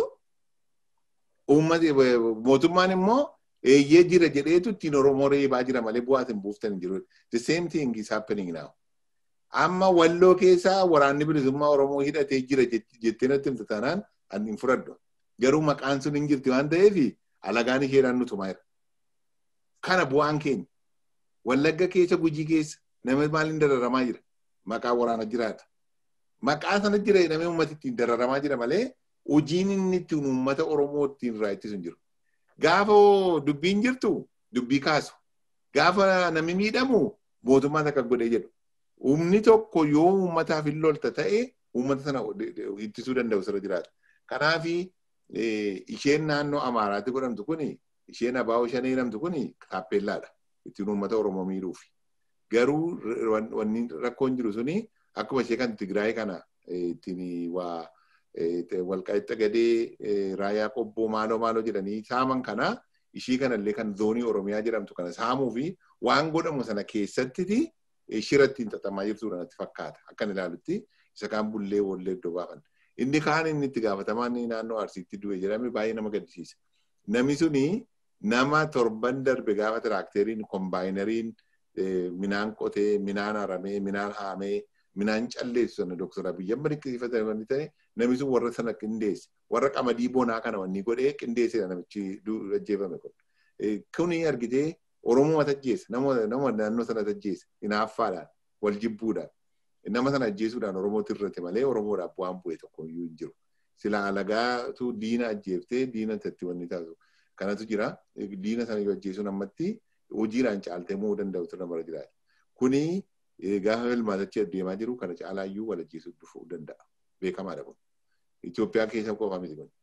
uummati mootummaan immoo eeyyee jira jedheetu ittiin oromoo reebaa jira malee bu'aas hin buuftan hin jiru the same thing is happening now amma walloo keessaa waraanni bilisummaa oromoo hidhatee jira jettee natti himtu taanaan ani hin fudhadhu garuu maqaan sun hin jirti waan ta'eef alagaan isheedhaan nutumaa jira kana bu'aan keenya wallagga keessa gujii keessa nama maaliin dararamaa jira maqaa waraana jiraata maqaa sana jira namni uummati ittiin dararamaa jira malee hojiin inni ittiin uummata oromoo ittiin irraa ittisu hin jiru gaafa dubbiin jirtu dubbii kaasu gaafa namni miidhamu mootummaan akka godhee jedhu humni tokko yoo uummataaf hin lolta ta'e uummata sana ittisuu danda'u sirra jiraata. Kanaaf isheen naannoo Amaaraatti godhamtu kuni isheen abaa'oo shanee jedhamtu kuni kaappeellaadha. Ittiin uummata Oromoo miidhuuf. Garuu wanni rakkoon jiru suni akkuma ishee kan Tigraay kana ittiin waa walqaixxa gadee raayyaa qobboo maaloo maaloo jedhanii saaman kana ishii kanallee kan zoonii Oromiyaa jedhamtu kana saamuu fi waan godhamu sana keessattiti shiratti hin xaxamaa jirtudha natti fakkaata. Akkan ilaalutti isa kaan bullee wallee iddoo baafan. Inni kaan inni itti gaafatamaan naannoo Arsiitti du'e jedhame baay'ee nama gaddisiisa. Namni suni nama torban darbe gaafa tiraakteriin kombaayinariin minaan qotee, minaan haramee, minaan haamee, minaan calleessu sana Dr. Abiyyi amma dinqisiifatanii ta'e namni sun warra sana qindeesse. Warra qamadii bonaa kana wanni godhee qindeessedha namichi ajjeefame kun. Kuni argitee Oromoo tajjeessa. Nama naannoo sana tajjeessa. Hinaaffaadhaan, wal jibbuudhaan. Nama sana ajjeesuudhaan Oromootti irratti malee Oromoodhaaf waan bu'e tokko iyyuu hin jiru. Silaa alagaatu diina ajjeeftee diina itti wanni taasisu. Kanatu jira. Diina sana yoo ajjeesuun ammatti hojiidhaan caaltee mo'uu danda'u turre bara jiraata. Kuni gaafa ilmaatachi adeemaa jiru kana caalaayyuu wal ajjeesuu dhufuu danda'a. Beekamaadha kun. Itoophiyaa keessa qofa miti kun.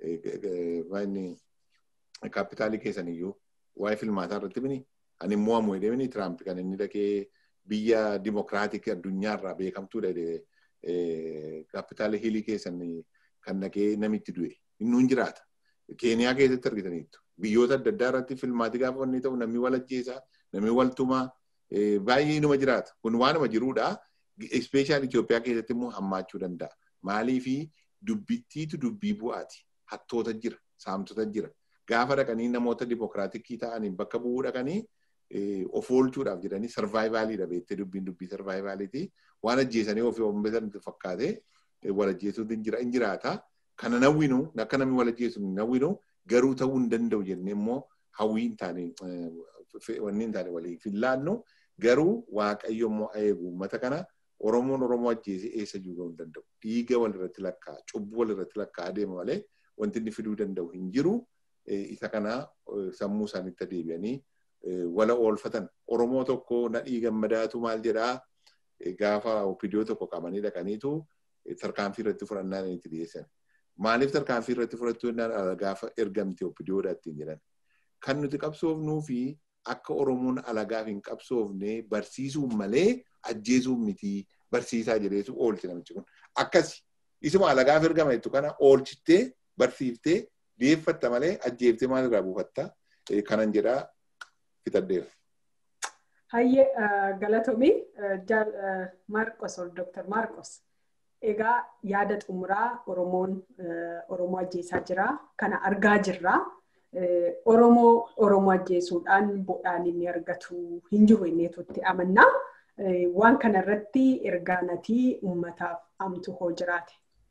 Kaapitaalii keessan iyyuu waa'ee filmaataa irratti bini ani immoo ammoo jedhee Tiraamp kan inni dhaqee biyya dimokiraatik addunyaarraa beekamtuudha kaapitaalii hiilii keessan kan dhaqee namitti du'e inni hin jiraata. Keeniyaa keessatti argitaniittu. Biyyoota adda addaa irratti filmaatii gaafa wanni ta'u namni wal ajjeesaa namni wal tumaa baay'ee inuma jiraata. Kun waanuma jiruudha. Ispeeshaal Itoophiyaa keessatti immoo hammaachuu danda'a. Maaliifi dubbittiitu dubbii bu'aati. Hattoota jira, saamtota jira. Gaafa dhaqanii namoota dimokiraatikii ta'aniin bakka bu'uu dhaqanii of oolchuudhaaf jedhanii sarvaayivaaliidha beektee dubbiin dubbii sarvaayivaaliiti. Waan ajjeesanii ofii oomishatan fakkaatee wal ajjeesuutu hin jiraata. Kana nawwinu akka namni wal ajjeesu hin nawwinu garuu ta'uu hin danda'u jennee immoo hawwii hin taane wanni hin taane walii fillaannu garuu waaqayyo immoo eegu uummata kana Oromoon Oromoo ajjeesee eessa jiru hin danda'u. Dhiiga walirratti lakkaa, cubbuu walirratti lakkaa adeema malee wanti inni fiduu danda'u hin jiru. Isa kana sammuu isaaniitti adeebi'anii wala oolfatan. Oromoo tokko nadhii gammadaatu maal jedhaa gaafa opidiyoo tokko qabanii dhaqaniitu tarkaanfii irratti fudhannaan itti dhiyeessan. Maaliif tarkaanfii irratti fudhattuu jennaan gaafa ergamte opidiyoodha ittiin jedhan. Kan nuti qabsoofnuu fi akka Oromoon alagaaf hin qabsoofne barsiisuun malee ajjeesuun miti barsiisaa jedheetu oolchi namichi kun. Akkasi isuma alagaaf ergama jettu kana oolchittee barsiiftee dhiyeeffatta malee ajjeeftee maal irraa buufatta kanan jedhaa fitaddeera. Hayyee galatoomii Maarqos ol Dooktar Maarqos. Egaa yaada xumuraa Oromoon Oromoo ajjeesaa jira. Kana argaa jirra. Oromoo Oromoo ajjeesuudhaan bu'aan inni argatu hin jiru inneetutti amanna. Waan kana irratti ergaa natii uummataaf amtu hoo jiraate.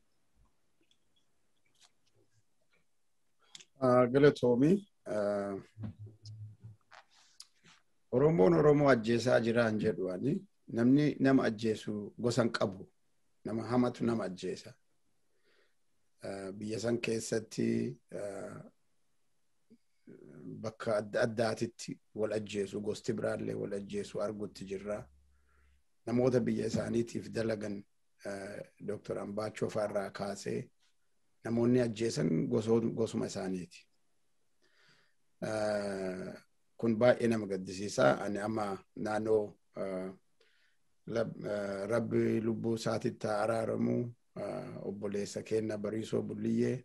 Galatoomii. Oromoon Oromoo ajjeesaa jiraan jedhuani namni nama ajjeesu gosan qabu. nama hamatu nama ajjeesa. Biyya san keessatti bakka adda addaatitti wal ajjeesu gosti biraallee wal ajjeesu argutti jirra. Namoota biyya isaaniitiif dalagan Dr. Ambaachoo fa'arraa kaasee namoonni ajjeesan gosuma isaaniiti. Kun baay'ee nama gaddisiisa. Ani amma naannoo rabbi lubbuu isaatitti araaramu obboleessa keenya bariisoo bulliyyee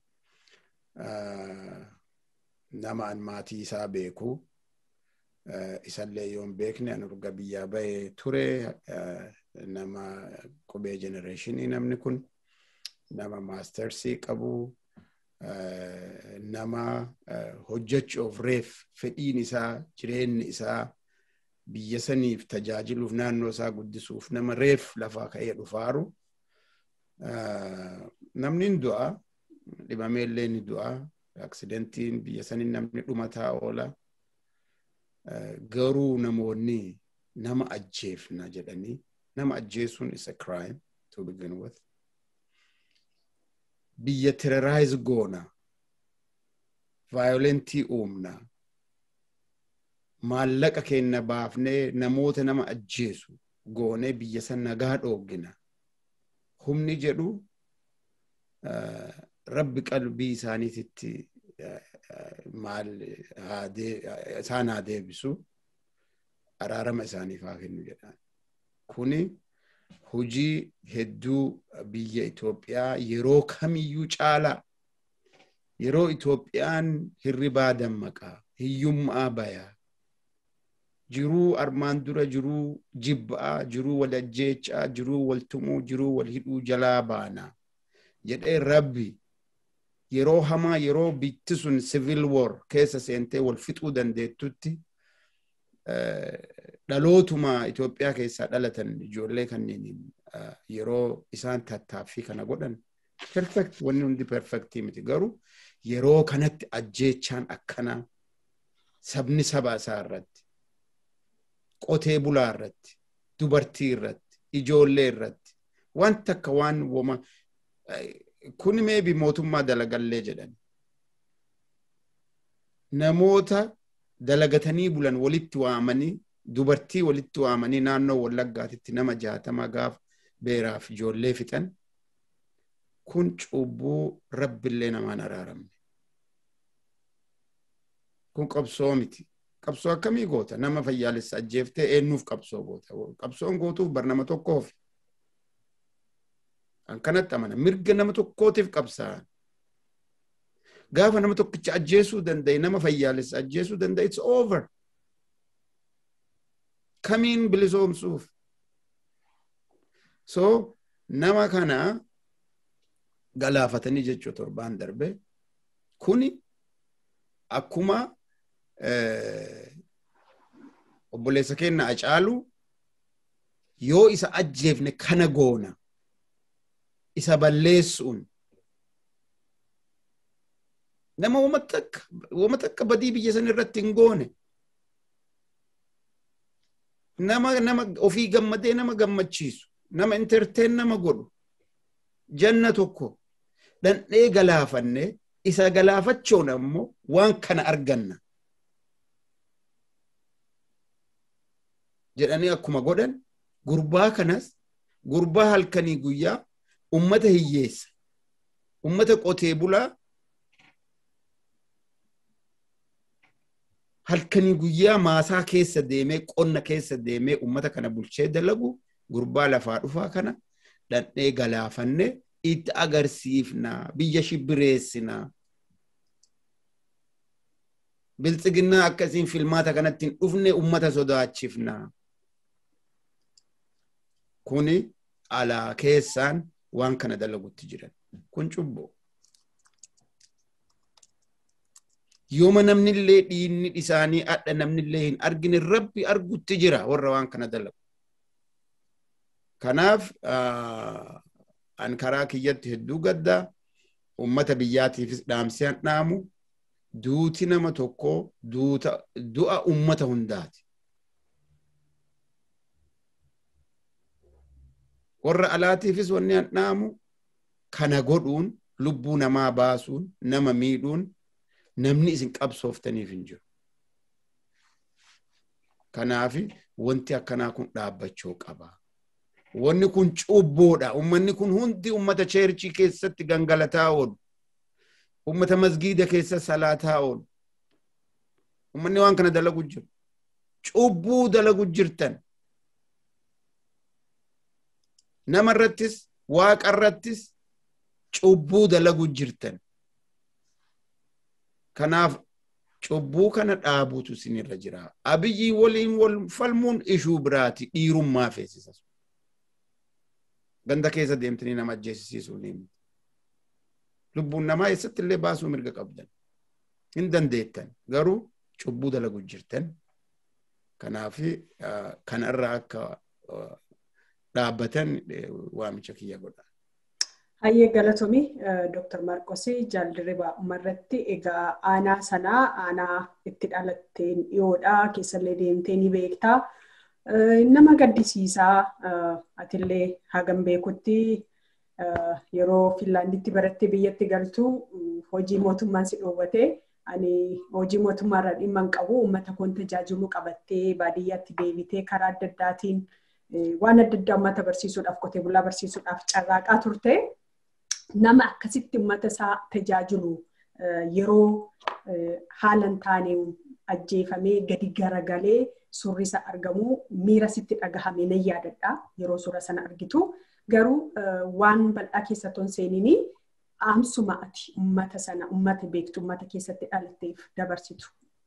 nama an maatii isaa beeku isallee yoo hin beekne an urga biyyaa bahee ture nama qubee jenereeshinii namni kun nama maastersii qabu nama hojjechuuf reef fedhiin isaa jireenyi isaa biyya saniif tajaajiluuf naannoo isaa guddisuuf nama reef lafaa ka'ee dhufaaru namni hin du'a dhibameellee ni du'a aksidentiin biyya saniin namni dhumataa oola garuu namoonni nama ajjeefna jedhanii nama ajjeesuun is a crime to begin with biyya terrorize goona vaayolentii uumna maallaqa keenya baafnee namoota nama ajjeesu goonee biyya san nagaa dhooggina humni jedhu rabbi qalbii isaaniititti maal isaan haa deebisu araarama isaaniif haa kennu jedhaan kuni hojii hedduu biyya Itoophiyaa yeroo kamiyyuu caalaa yeroo Itoophiyaan hirribaa dammaqaa hiyyummaa bayaa jiruu armaan dura jiruu jibba'aa jiruu wal ajjeechaa jiruu wal tumuu jiruu wal hidhuu jalaa baanaa jedhee rabbi yeroo hamaa yeroo bitti sun civil war keessa seentee wal fixuu dandeettutti dhalootuma Itoophiyaa keessaa dhalatan ijoollee kanneen yeroo isaan tattaaffii kana godhan perfect wanni hundi perfectii miti garuu yeroo kanatti ajjeechaan akkanaa sabni saba isaa irratti qotee bulaa irratti dubartii irratti ijoollee irratti wanta akka waan woma kun meebi mootummaa dalagallee jedhan namoota dalagatanii bulan walitti waamanii dubartii walitti waamanii naannoo wallaggaatitti nama jaatama gaaf beeraaf ijoollee fixan kun cubbuu rabbillee namaan araaramne kun qabsoo miti qabsoo akkamii goota nama fayyaalessa ajjeeftee eenyuuf qabsoo goota qabsoon gootuuf bar nama tokkoof kan kanatti amana mirga nama tokkootiif qabsaa'an gaafa nama tokkicha ajjeesuu danda'e nama fayyaalessa ajjeesuu danda'e it's over kamiin bilisoomsuuf so nama kana galaafatanii jechuu torbaan darbe kuni akkuma obboleessa keenya acaalu yoo isa ajjeefne kana goona isa balleessuun nama wama takka badii biyya san irratti hin goone nama nama ofii gammadee nama gammachiisu nama entertain nama godhu janna tokko dhandhee galaafanne isa galaafachuun ammoo waan kana arganna jedhanii akkuma godhan gurbaa kanas gurbaa halkanii guyyaa ummata hiyyeessa ummata qotee bulaa halkanii guyyaa maasaa keessa deemee qonna keessa deemee ummata kana bulchee dalagu gurbaa lafaa dhufaa kana dhandhee galaafanne itti agarsiifna biyya shibbireessina biltsiginnaa akkasiin filmaata kanatti hin dhufne ummata sodaachifna kuni alaa keessaan waan kana dalagutti jiran kun cubboo yooma namnillee dhiinni isaanii adha namnillee hin argine rabbi argutti jira warra waan kana dalagu kanaaf an karaa kiyyatti hedduu gaddaa ummata biyyaatiifis dhaamsee dhaamu duuti nama tokko du'a ummata hundaati. Warra alaatiifis wanni an dhaamu kana godhuun lubbuu namaa baasuun nama miidhuun namni isin qabsooftaniif hin jiru. Kanaaf wanti akkanaa kun dhaabbachuu qaba. Wanni kun cubboodha. Ummanni kun hundi ummata cheerchii keessatti gangalataa oolu. Ummata masgiida keessa salaataa oolu. Ummanni waan kana dalagu jiru. Cubbuu dalagu jirtan. Nama irrattis, waaqa irrattis, cubbuu dalagu jirtan. Kanaaf cubbuu kana dhaabuutu isinirra jira. Abiyyi waliin wal falmuun ishuu biraati dhiirummaa feesisa. Ganda keessa deemtanii nama ajjeesisiisuu ni miti. Lubbuun namaa eessatti illee baasuu mirga qabdan. Hin dandeettan. Garuu cubbuu dalagu jirtan. Kanaaf kanarraa akka dhaabbatan waamicha kiyya godha. Hayyee galatoomii Dr. Marqos jaaldirribaa umarratti egaa aanaa sanaa aanaa itti dhalatteen dhiyoodhaa keessallee deemtee ni beektaa. Nama gaddisiisaa atillee hagam beekutti yeroo Finlaanditti barattee biyyatti galtu hojii mootummaan si dhoowwate ani hojii mootummaarra dhimma hin qabu uummata koon tajaajiluu qabattee baadiyyaatti deebitee karaa adda addaatiin waan adda addaa uummata barsiisuudhaaf qotee bulaa barsiisuudhaaf carraaqaa turte. nama akkasitti uummata isaa tajaajilu yeroo haala hin taane ajjeefamee gadi garagalee suurri isaa argamu miira sitti dhagahame nan yaadadha yeroo suura sana argitu garuu waan bal'aa keessa ton seeninii dhaamsuma ati uummata sana uummata beektu uummata keessatti dhalatteef dabarsitu.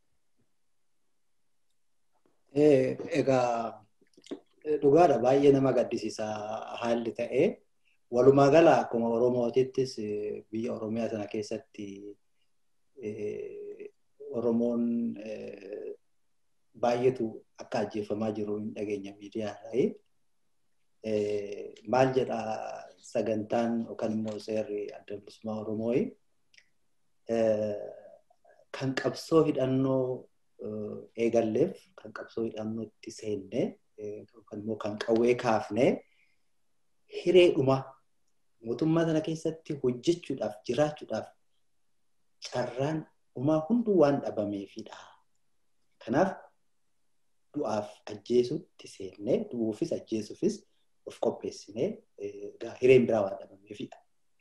Egaa dhugaadha baay'ee nama gaddisiisa haalli ta'ee. walumaa gala akkuma oromootittis biyya oromiyaa sana keessatti oromoon baay'eetu akka ajjeefamaa jiru hin dhageenya miidiyaadhaa. Maal jedha sagantaan yookaan immoo seerri adda bilisummaa oromoo kan qabsoo hidhannoo eegalleef kan qabsoo hidhannootti seenne yookaan immoo kan qawwee kaafne hireedhuma mootummaa sana keessatti hojjechuudhaaf jiraachuudhaaf carraan dhumaa hunduu waan dhabameefidha. Kanaaf du'aaf ajjeesutti seennee du'uufis ajjeesuufis of qopheessinee hireen biraa waan dhabameefidha.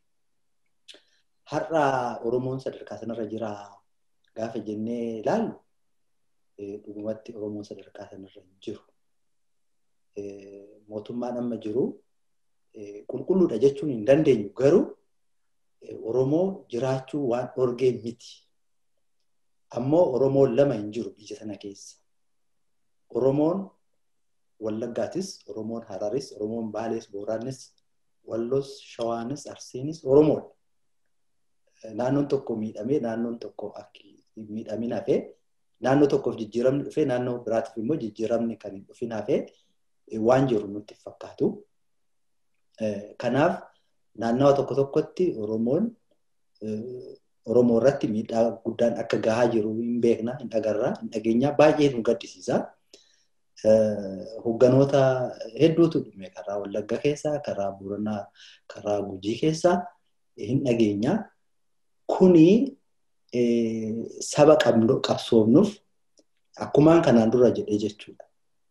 Har'a Oromoon sadarkaa sanarra jira gaafa jennee ilaallu dhugumatti Oromoon sadarkaa sanarra hin jiru. Mootummaan amma jiru qulqulluudha jechuun hin dandeenyu garuu Oromoo jiraachuu waan dhorgee miti. Ammoo Oromoon lama hin jiru biyya sana keessa. Oromoon Wallaggaatis, Oromoon Hararis, Oromoon Baalees, Booraanis, Wallos, Shawaanis, Arsiinis Oromoodha. Naannoon tokko miidhamee naannoon tokko miidhamin hafee naannoo tokkoof jijjiiramni dhufee naannoo biraatiif immoo jijjiiramni kan hin dhufin hafee waan jiru nutti fakkaatu. Kanaaf naannawa tokko tokkotti Oromoon Oromoo irratti miidhaa guddaan akka gahaa jiru hin beekna, hin agarra, hin dhageenyaa baay'ee nu gaddisiisa. Hogganoota hedduutu dhume karaa Wallagga keessaa, karaa Booranaa, karaa Gujii keessaa hin dhageenya. Kuni saba qabsoofnuuf akkumaan kanaan dura jedhee jechuudha.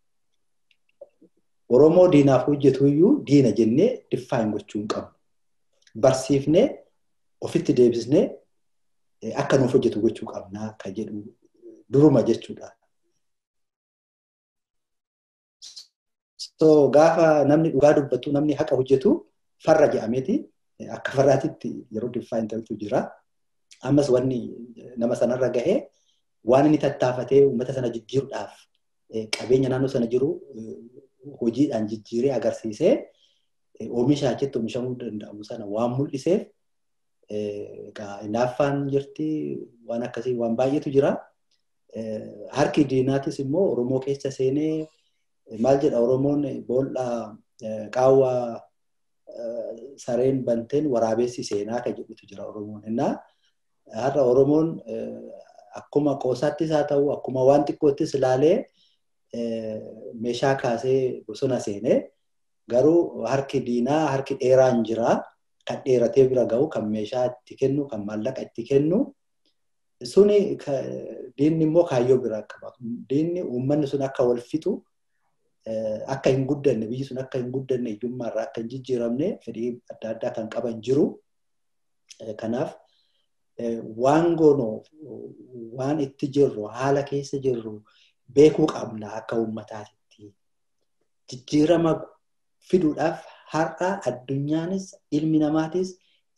Oromoo diinaaf hojjetu iyyuu diina jennee diffaayin gochuu hin qabnu. Barsiifnee ofitti deebisnee akka nuuf hojjetu gochuu qabnaa kan jedhu duruma jechuudha. So gaafa namni dhugaa dubbatu namni haqa hojjetu farra jedhameeti akka farraatitti yeroo diffaayin ta'utu jira. Ammas wanni nama sanarra gahee waan inni tattaafatee uummata sana jijjiiruudhaaf qabeenya naannoo sana jiru hojiidhaan jijjiiree agarsiisee oomisha achitti oomishamuu danda'amu sana waan mul'iseef hinaaffaan jirti waan akkasii waan baay'eetu jira. Harki diinaatis immoo Oromoo keessa seenee maal jedha Oromoon boolla qaawwa sareen banteen waraabessi seenaa kan jedhutu jira Oromoon. Innaa har'a Oromoon akkuma qoosaattis haa ta'u akkuma waan xiqqoottis ilaalee meeshaa kaasee bosona seenee garuu harki diinaa harki dheeraan jira kan dheeratee bira ga'u kan meeshaa itti kennu kan maallaqa itti kennu suni diinni immoo kaayyoo biraa qaba. Diinni uummanni sun akka wal fixu akka hin guddanne biyyi sun akka hin guddanne hiyyummaarraa akka hin jijjiiramne fedhii adda addaa kan qaban jiru. Kanaaf waan goonu waan itti jirru haala keessa jirru beekuu qabna akka uummataatti. Jijjiirama fiduudhaaf har'a addunyaanis ilmi namaatis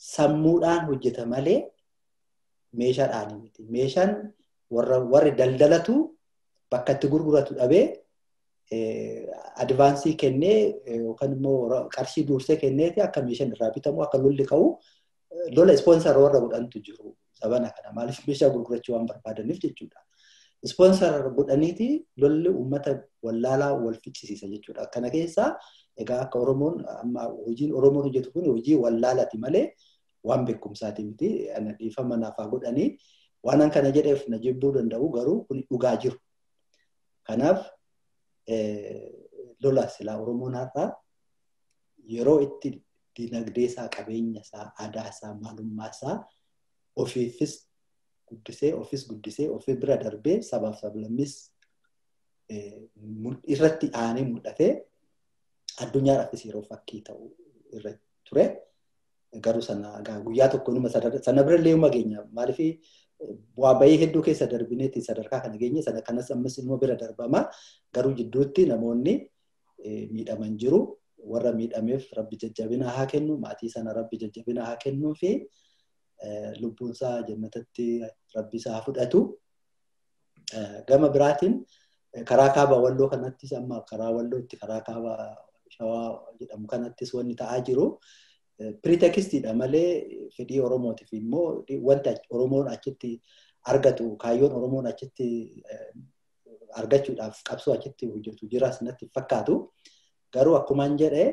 sammuudhaan hojjeta malee meeshaadhaan miti. Meeshaan warri daldalatu bakka itti gurguratu dhabee advaansii kennee yookaan immoo qarshii dursee kenneeti akka meeshaan irraa bitamu akka lolli ka'u lola ispoonsar warra godhantu jiru sabana kana maaliif meeshaa gurgurachuu waan barbaadaniif jechuudha. Ispoonsar godhaniiti lolli uummata wallaalaa wal ficcisiisa jechuudha. Kana keessaa egaa akka Oromoon amma hojiin Oromoon hojjetu kun hojii wallaalaati malee waan beekumsaati miti. Dhiifama naafaa godhanii waan kana jedheef na jibbuu danda'u garuu kun dhugaa jiru. Kanaaf lola silaa Oromoon har'aa yeroo itti dinagdee isaa, qabeenya isaa, aadaa isaa, maalummaa isaa ofiifis guddisee, ofis guddisee, ofii bira darbee sabaaf sablammis irratti aanee mul'atee addunyaadhaafis yeroo fakkii ta'u irra ture. Garuu sana guyyaa tokko numa sana bira illee geenya maaliif bu'aa bahii hedduu keessa darbineeti sadarkaa kana geenye sana kanas ammas immoo bira darbama. Garuu jidduutti namoonni miidhaman jiru. Warra miidhameef rabbi jajjabina haa kennu, maatii sana rabbi jajjabina haa kennuu fi lubbuunsaa jannatatti rabbi isaa fudhatu. Gama biraatiin karaa kaaba walloo kanattis amma karaa wallootti karaa kaaba shawaa jedhamu kanattis wanni ta'aa jiru. Piritekistiidha malee fedhii Oromootiif immoo wanta Oromoon achitti argatu kaayyoon Oromoon achitti argachuudhaaf qabsoo achitti hojjetu jiras natti fakkaatu. Garuu akkumaan jedhee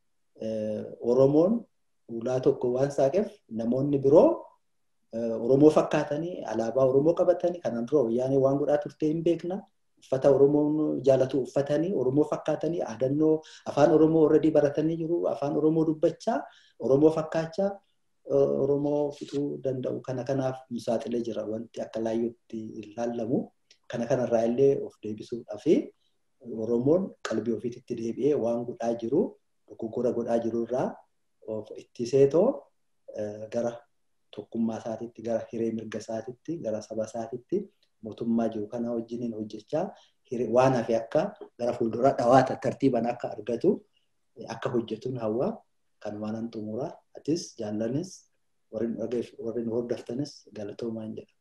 Oromoon ulaa tokko waan saaqeef namoonni biroo Oromoo fakkaatanii alaabaa Oromoo qabatanii kanaan dura wayyaanee waan godhaa turte hin beekna. Uffata Oromoon jaalatu uffatanii Oromoo fakkaatanii aadannoo afaan Oromoo already baratanii jiru. Afaan Oromoo dubbachaa Oromoo fakkaachaa Oromoo fixuu danda'u kana kanaaf saaxilee jira wanti akka laayyootti ilaallamu. Kana kanarraa illee of deebisuudhaa fi Oromoon qalbii ofiitti deebi'ee waan godhaa jiru dogoggora godhaa jiru irraa of ittiseetoo gara tokkummaa isaatiitti gara hiree mirga isaatiitti gara saba isaatiitti mootummaa jiru kana wajjiniin hojjechaa waan hafe akka gara fuulduraa dhawaata tartiiban akka argatu akka hojjetuun hawaa kanumaan xumuraa atis jaallanis warri nu hordoftanis galatoomaan jedha.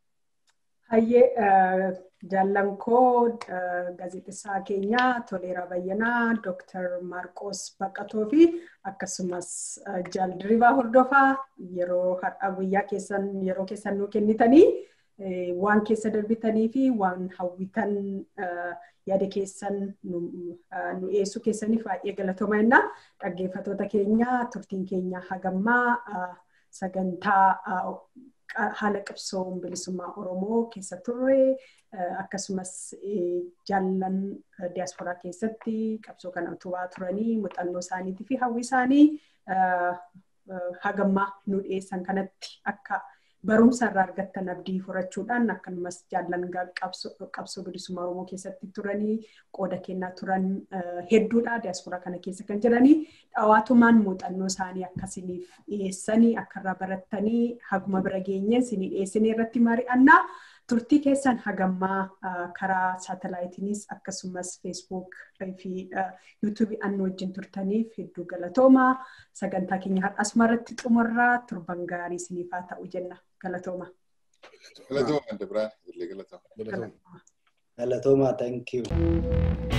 Hayyee jaallan koo gaazexessaa keenya Toleeraa Bayyanaa, Dooktar Maarqoos Baqqatoo fi akkasumas jaal diribaa hordofaa yeroo har'a guyyaa keessan yeroo keessan nuu kennitanii waan keessa darbitanii fi waan hawwitan yaada keessan nu dhiyeessuu keessaniif baay'ee galatooma jenna. Dhaggeeffattoota keenya turtiin keenya hagammaa sagantaa haala qabsoo bilisummaa Oromoo keessa turre akkasumas jaallan diyaasporaa keessatti qabsoo kana utubaa turanii muuxannoo isaaniitii fi hawwi isaanii hagammaa nu dhiyeessan kanatti akka barumsa irraa argattan abdii horachuudhaan akkanumas jaallan qabsoo bilisummaa Oromoo keessatti turanii qooda kennaa turan hedduudha diyaasporaa kana keessa kan jiranii dhawaatumaan muuxannoo isaanii akkasiniif dhiyeessanii akka irraa barattanii haguma bira geenye isinii dhiyeessinee irratti mari'annaa. Turtii keessan hagammaa karaa saatalaayitiinis akkasumas feesbuuk fi yuutuubii annu wajjin turtaniif hedduu galatoomaa. Sagantaa keenya har'asuma irratti xumurraa turban gaarii isiniif haa ta'u jenna. Galatooma. Galatooma, Dabiraan. Galatooma. Galatooma, thank you.